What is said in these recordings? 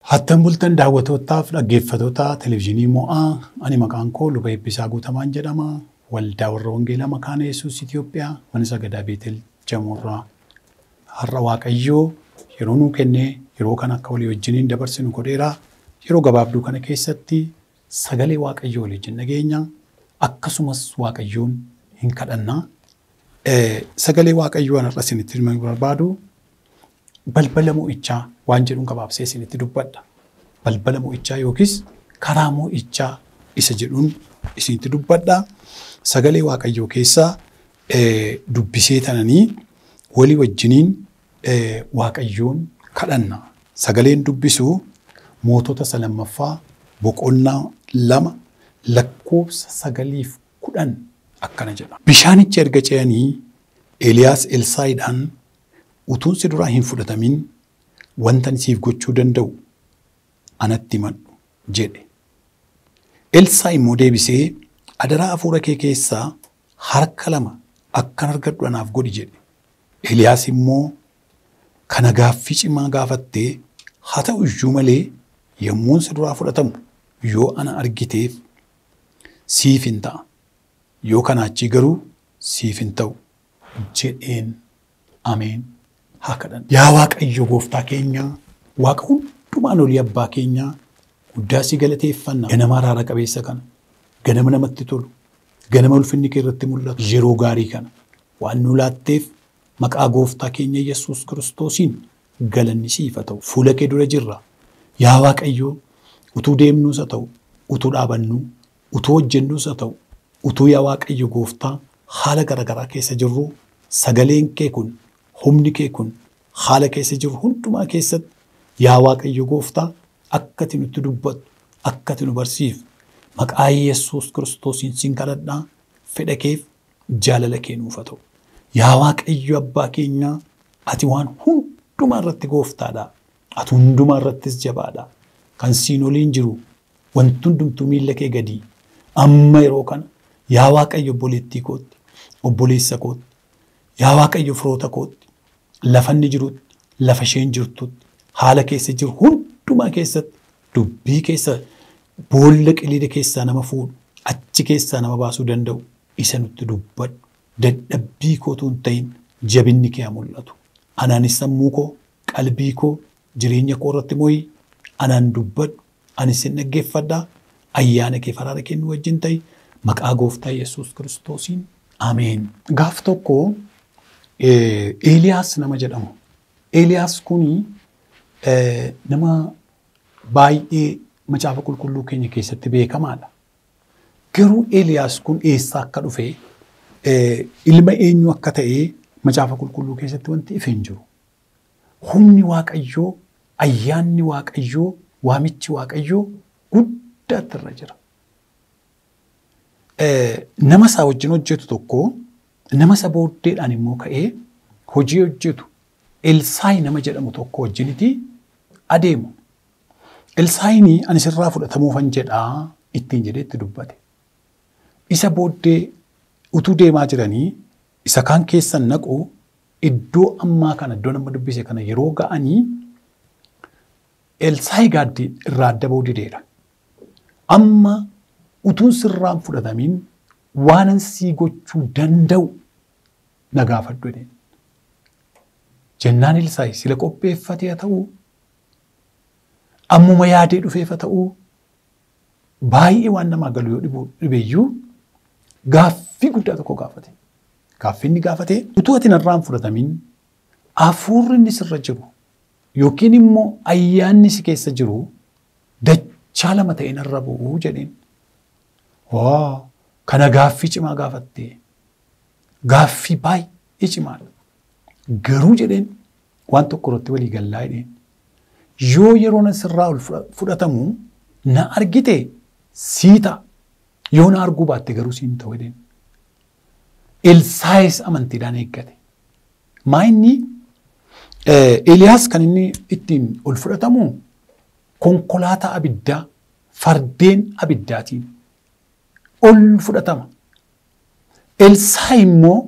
Hattan bultan daawwattootaaf dhaggeeffattoota televizyiinii mo'aa ani maqaan koo luba eebbisaa guutamaan jedhama. Waldaa warra Wangeelaa Makaana Yesuus Itoophiyaa mana sagadaa Beetel Jamuurraa. Har'a Waaqayyoo yeroo nuu kennee yeroo kana akka walii wajjiniin dabarsinu godheera. Yeroo gabaabduu kana keessatti sagalee Waaqayyoo walii wajjin dhageenya. Akkasumas Waaqayyoon hin kadhanna. Sagalee Waaqayyoo har'a isinitti himuu barbaadu balbala mo'ichaa waan jedhuun gabaabsee isinitti dubbadha. Balbala mo'ichaa yookiis karaa mo'ichaa isa jedhuun isinitti dubbadha. Sagalee Waaqayyoo keessaa dubbisee tananii walii wajjiniin Waaqayyoon kadhanna. Sagaleen dubbisuu mootota isa lammaffaa boqonnaa lama lakkoofsa sagaliif kudhan akkana jedha. Bishaanichi erga ce'anii Eeliyaas Elsaayiidhaan utuun si duraa hin fudhatamin wanta siif gochuu danda'u anatti himadhu jedhe. Elsaa immoo deebisee adaraa hafuura kee keessaa harka lama akkan argadhu anaaf godhi jedhe. Eeliyaas immoo kana gaaffii cimaa gaafattee haa ta'u iyyuu malee yommuun si duraa fudhatamu yoo ana argiteef siif hin ta'a. Yoo kanaa achii garuu siif hin ta'u jedheen ameen haa kadhannu. Yaa Waaqayyo gooftaa keenya Waaqa hundumaan olii abbaa keenyaa guddaa si galateeffanna. Ganama araara qabeessa kana ganama namatti tolu ganama ulfinni kee irratti mul'atu yeroo gaarii kana waan nu laatteef maqaa gooftaa keenya Yesuus Kiristoosiin galanni siif haa ta'u. Fuula kee dura jirra. Yaa Waaqayyo utuu deemnuus haa ta'u utuu dhaabannuu utuu hojjennuus haa ta'u utuu yaa Waaqayyo gooftaa haala garaagaraa keessa jirru sagaleen kee kun humni kee kun haala keessa jiru hundumaa keessatti yaa Waaqayyo gooftaa akka ati nutti dubbattu akka ati nu barsiiftu maqaa Yesuus Kiristoosiin sin kadhadhaa fedha keef jaalala kee nuuf haa ta'u. Yaa Waaqayyo abbaa keenyaa ati waan hundumaa irratti gooftaadha. Ati hundumaa irrattis jabaadha. Kan siin oliin jiru wanti hundumtuu miilla kee gadi amma yeroo kana yaa Waaqayyo obboleettii kootti obboleessa kootti yaa Waaqayyo firoota kootti lafa inni jirutti lafa isheen jirtutti haala keessa jiru hundumaa keessatti dubbii keessa boolla qiliida keessaa nama fuudhu achi keessaa nama baasuu danda'u isa nutti dubbadhu dadhabbii kootu hin ta'in jabinni kee haa mul'atu. Anaanis sammuu koo qalbii koo jireenya koo irratti moo'ii anaan dubbadhu anis sin dhaggeeffadhaa ayyaana kee faraara kennu wajjin ta'i maqaa gooftaa Yesuus Kiristoosiin Ameen. Gaaf tokko Eeliyaas nama jedhamu. Eeliyaas kuni nama baay'ee macaafa qulqulluu keenya keessatti beekamaadha. Garuu Eeliyaas kun eessaa akka dhufe ilma eenyu akka ta'e macaafa qulqulluu keessatti wanti ife hin jiru. Humni Waaqayyoo, ayyaanni Waaqayyoo, waamichi Waaqayyoo guddaatti irra jira. Nama isaa wajjin hojjetu tokko nama isa booddeedhaan immoo ka'ee hojii hojjetu Elsaayi nama jedhamu tokko wajjiniti adeemu. Elsaayini ani sirraa fudhatamuufan jedhaa ittiin jedhee itti dubbate. Isa booddee utuu deemaa jiranii isa kaan keessan naqu iddoo ammaa kana iddoo nama dubbise kana yeroo ga'anii Elsaayi gaaddii irraa adda ba'uu dideera. Amma utuun sirraan fudhatamin waanan sii gochuu danda'u na gaafadhu jedheen. Jennaan Elsaayi sila qopheeffatee haa ta'uu ammuma yaadee dhufeef haa ta'uu baay'ee waan namaa galu yoo dhibeeyyuu gaaffii guddaa tokko gaafate. Gaaffii inni gaafate utuu ati narraan fudhatamin hafuurri inni sirra jiru yookiin immoo ayyaanni si keessa jiru dachaa lama ta'e narra bu'uu jedheen. Waa kana gaaffii cimaa gaafatte gaaffii baay'ee cimaadha. Garuu jedheen waan tokko irratti walii gallaa jedheen. Yoo yeroo na sirraa ol fudhatamu na argite sii ta'a. Yoo na arguu baatte garuu siin ta'u jedheen. Elsaayis amantiidhaan eeggate. Maa inni Eeliyaas kan inni ittiin ol fudhatamu konkolaataa abiddaa fardeen abiddaatiin ol fudhatama. Elsaayi immoo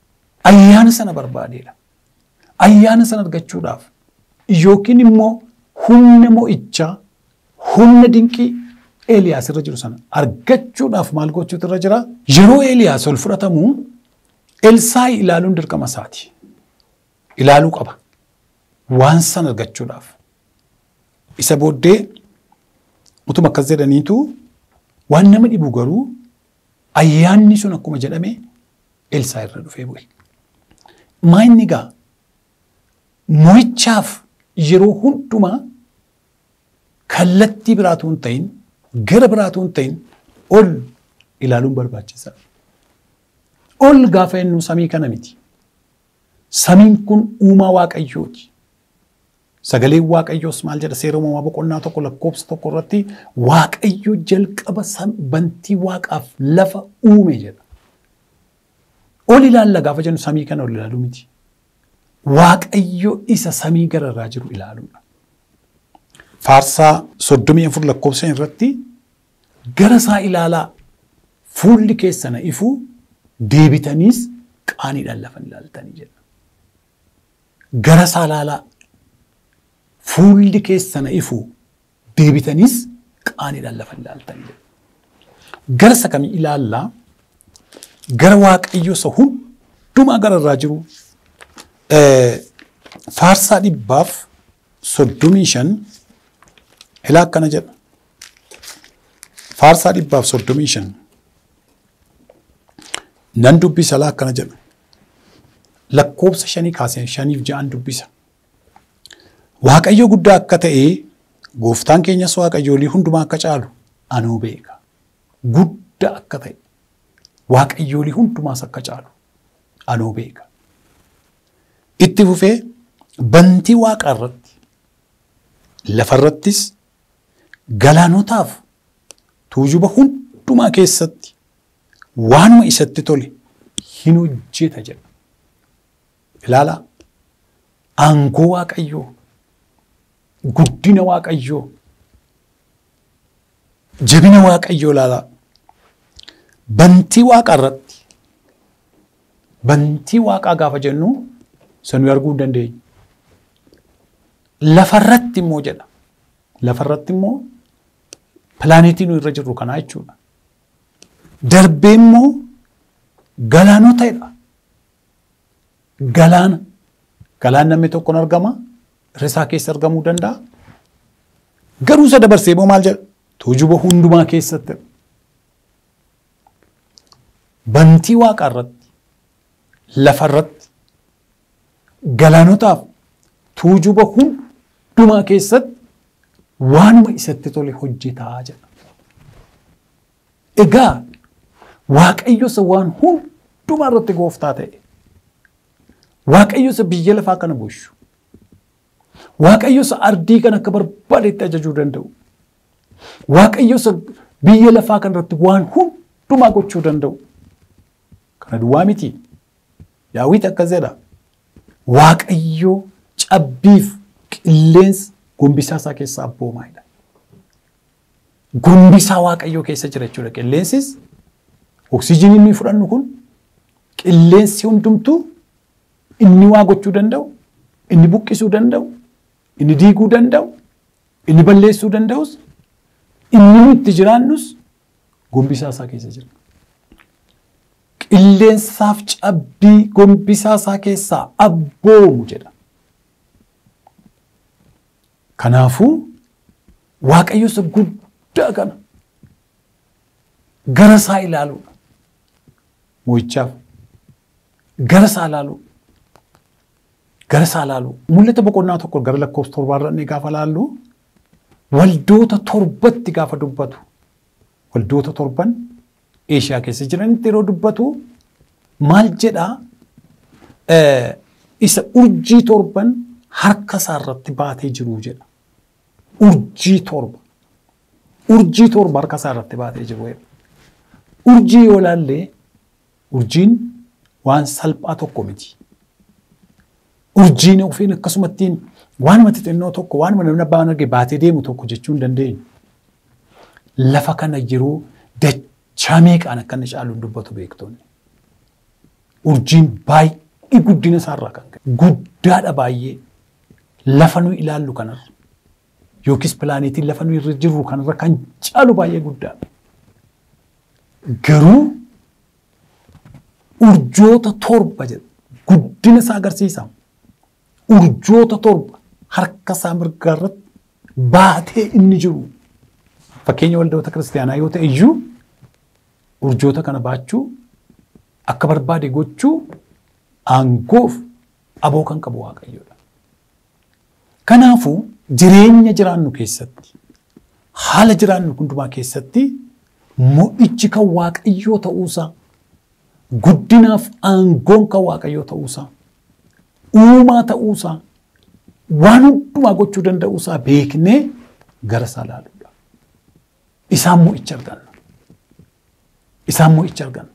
ayyaana sana barbaadeedha. Ayyaana sana argachuudhaaf yookiin immoo humna mo'ichaa, humna dinqii Eeliyaas irra jiru sana argachuudhaaf maal gochuutu irra jira? Yeroo Eeliyaas ol fudhatamu Elsaayi ilaaluun dirqama isaati. Ilaaluu qaba. Waan sana argachuudhaaf. Isa booddee utuma akkas jedhaniitu waan nama dhibu garuu ayyaanni sun akkuma jedhame Elsaa irra dhufee bu'e. Maayinni gaa mo'ichaaf yeroo hundumaa kallattii biraatu hin ta'in gara biraatu hin ta'in ol ilaaluun barbaachisaadha. Ol gaafa jennu samii kana miti. Samiin kun uumaa waaqayyooti. Sagaleen waaqayyoos maal jedha seera uumamaa boqonnaa tokko lakkoofsa tokko irratti waaqayyo jalqaba bantii waaqaaf lafa uume jedha. Ol ilaalla gaafa jennu samii kana ol ilaaluu miti. Waaqayyo isa samii gararraa jiru ilaaluudha. Faarsaa soddomii afur lakkoofsa irratti gara isaa ilaalaa fuulli keessana ifuu deebitaniis qaaniidhaan lafa ilaaltanii jedha. Gara isaa ilaalaa fuulli keessana ifuu deebitaniis qaaniidhaan lafa ilaaltanii jedha. Gara isa kamii ilaallaa gara waaqayyo isa hundumaa gararraa jiru faarsaa dhibbaaf soddomii shan ilaa akkana jedha. Faarsaa dhibbaaf soddomii shan nan dubbisa ilaa akkana jedha. Lakkoofsa shanii kaasee shaniif ja'an dubbisa. Waaqayyo guddaa akka ta'e gooftaan keenyas waaqayyoolii hundumaa akka caalu anuu beeka. Guddaa akka ta'e waaqayyoolii hundumaas akka caalu anuu beeka. Itti fufee bantii waaqaa irratti lafarrattis galaanotaaf tuujuba hundumaa keessatti waanuma isatti tole hin hojjeta jedha. Ilaalaa aangoo waaqayyoo guddina waaqayyoo jabina waaqayyoo ilaalaa bantii waaqaa irratti bantii waaqaa gaafa jennu sanuu arguu hin dandeenyu. Lafarratti immoo jedha. Lafarratti immoo pilaanetii nu irra jirru kanaa jechuudha. Darbee immoo galaanotadha. Galaana. Galaan namni tokkoon argama. Risaa keessa argamuu danda'a. Garuu isa dabarsee immoo maal jedha? Tuujuba hundumaa keessatti. Bantii waaqaa irratti, lafa irratti, galaanotaaf tuujuba hundumaa keessatti waanuma isatti tole hojjetaa jedha. Egaa Waaqayyo isa waan hundumaa irratti gooftaa ta'e. Waaqayyo isa biyya lafaa kana bulchu. Waaqayyo isa ardii kan akka barbaadetti ajajuu danda'u. Waaqayyo isa biyya lafaa kana irratti waan hundumaa gochuu danda'u. Kana duwwaa miti. Daawit akkas jedha. Waaqayyo cabbiif qilleensa gombisaa isaa keessaa abboomaa jedha. Gombisaa Waaqayyoo keessa jira jechuudha. Qilleensis oksijiinii inni fudhannu kun qilleensi hundumtuu inni waa gochuu danda'u, inni buqqisuu danda'u, inni diiguu danda'u, inni balleessuu danda'us, inni itti jiraannus gombisaa isaa keessa jira. Qilleensaaf cabbii gombisaa isaa keessaa abboomu jedha. Kanaafuu Waaqayyo isa guddaa kana gara isaa ilaaluudha. Mo'ichaaf gara isaa ilaaluu. Gara isaa ilaaluu. Mul'ata boqonnaa tokko gara lakkoofsa torbaarra inni gaafa ilaallu waldoota torbatti gaafa dubbatu. Waldoota torban Eeshiyaa keessa jiranitti yeroo dubbatu maal jedhaa isa urjii torban harka isaa irratti baatee jiru jedha. Urjii torba. Urjii torba harka isaa irratti baatee jiru jedha. Urjii yoo ilaalle urjiin waan salphaa tokko miti. Urjiin ofiin akkasumattiin waanuma xixinnoo tokko waanuma namni abbaan arge baatee deemu tokko jechuu hin dandeenyu. Lafa kana yeroo dachaa meeqaan akka inni caalu dubbatu beektonni. Urjiin baay'ee guddina isaarraa kan ka'e guddaadha baay'ee lafa nu ilaallu kanarra yookiis pilaanetiin lafa nuyi irra jirru kanarra kan caalu baay'ee guddaadha. Garuu urjoota torba jedha guddina isaa agarsiisa. Urjoota torba harka isaa mirgaa irratti baatee inni jiru. Fakkeenya waldoota kiristaanaa yoo ta'e iyyuu urjoota kana baachuu akka barbaade gochuu aangoof aboo kan qabu waaqayyoodha. Kanaafuu jireenya jiraannu keessatti haala jiraannu hundumaa keessatti mo'ichi kan waaqayyoo ta'uusaa guddinaaf aangoon kan waaqayyoo ta'uusaa uumaa ta'uusaa waan hundumaa gochuu danda'uusaa beeknee gara isaa ilaaluudha. Isaan mo'icha arganna. Isaan mo'icha arganna.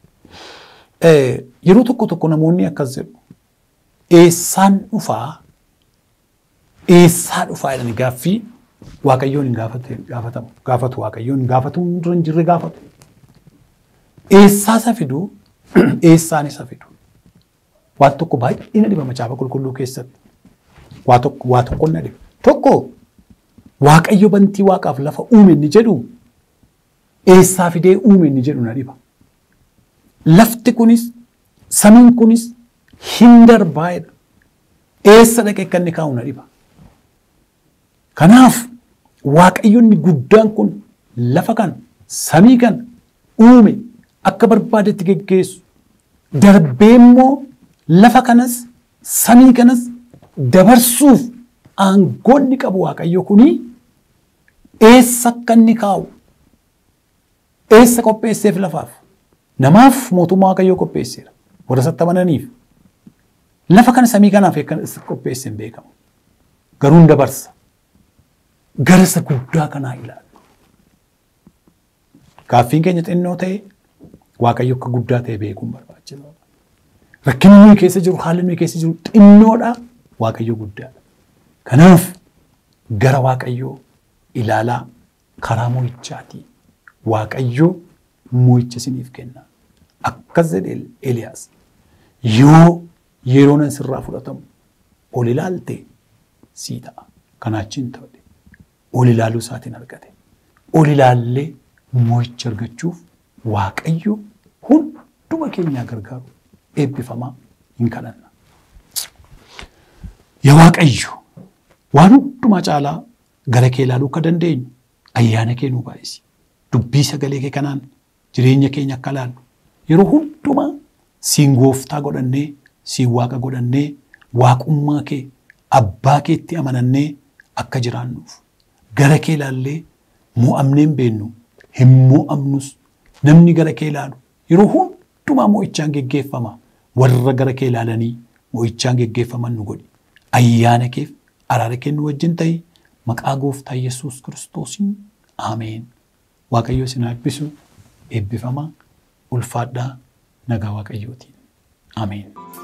Yeroo tokko tokko namoonni akkas jedhu eessaan dhufaa eessaa dhufaa jedhanii gaaffii waaqayyoon hin gaafatamu gaafatu waaqayyoon hin gaafatu dura hin jirre gaafatu. Eessaa isa fidu eessaan isa fidu. Waan tokko baay'ee na dhiba macaafa qulqulluu keessatti. Waa tokko waa tokko na dhiba. Tokko waaqayyo bantii waaqaaf lafa uume inni jedhu eessaa fidee uume inni jedhu na dhiba. Lafti kunis samiin kunis hin darbaa'edha. Eessa dhaqee akka inni kaa'u na dhiba. Kanaaf waaqayyoonni guddaan kun lafa kan samii kan uume akka barbaadetti geggeessu darbee immoo lafa kanas samii kanas dabarsuuf aangoonni qabu waaqayyo kuni eessa akka inni kaa'u eessa qopheesseef lafaaf namaaf mootummaa waaqayyoo qopheesseera warra isatti amananiif lafa kana samii kanaaf akka qopheesse hin beekamu garuu hin dabarsa gara isa guddaa kanaa ilaalu. Gaaffiin keenya xinnoo ta'e waaqayyo akka guddaa ta'e beekuun barbaachisaadha. Rakkinni nuyi keessa jiru haalli nuyi keessa jiru xinnoodha waaqayyo guddaadha. Kanaaf gara waaqayyoo ilaalaa karaa mo'ichaatii waaqayyoo mo'icha isiniif kenna. Akkas jedhe Eliyaas yoo yeroon sirraa fudhatamu ol ilaalte sii ta'a. Kanaachiin ta'e ol ilaaluu isaatiin argate. Ol ilaallee mo'icha argachuuf waaqayyo hunduma keenyaa gargaaru eebbifamaa hin kadhanna. Yaa Waaqayyo waan hundumaa caalaa gara kee ilaaluu akka dandeenyu ayyaana kee nuu baay'isi. Dubbii sagalee kee kanaan jireenya keenya akka ilaallu yeroo hundumaa siin gooftaa godhannee siin waaqa godhannee waaqummaa kee abbaa keetti amanannee akka jiraannuuf gara kee ilaallee mo'amnee hin beennu hin mo'amnus namni gara kee ilaalu yeroo hundumaa mo'ichaan geggeeffama warra gara kee ilaalanii mo'ichaan geggeeffaman nu godhi ayyaana keef araara kennu wajjin ta'e maqaa gooftaa Yesuus kiristoosiin Ameen. Waaqayyo isin eebbisu eebbifamaa ulfaadhaa nagaa waaqayyootiin. Ameen.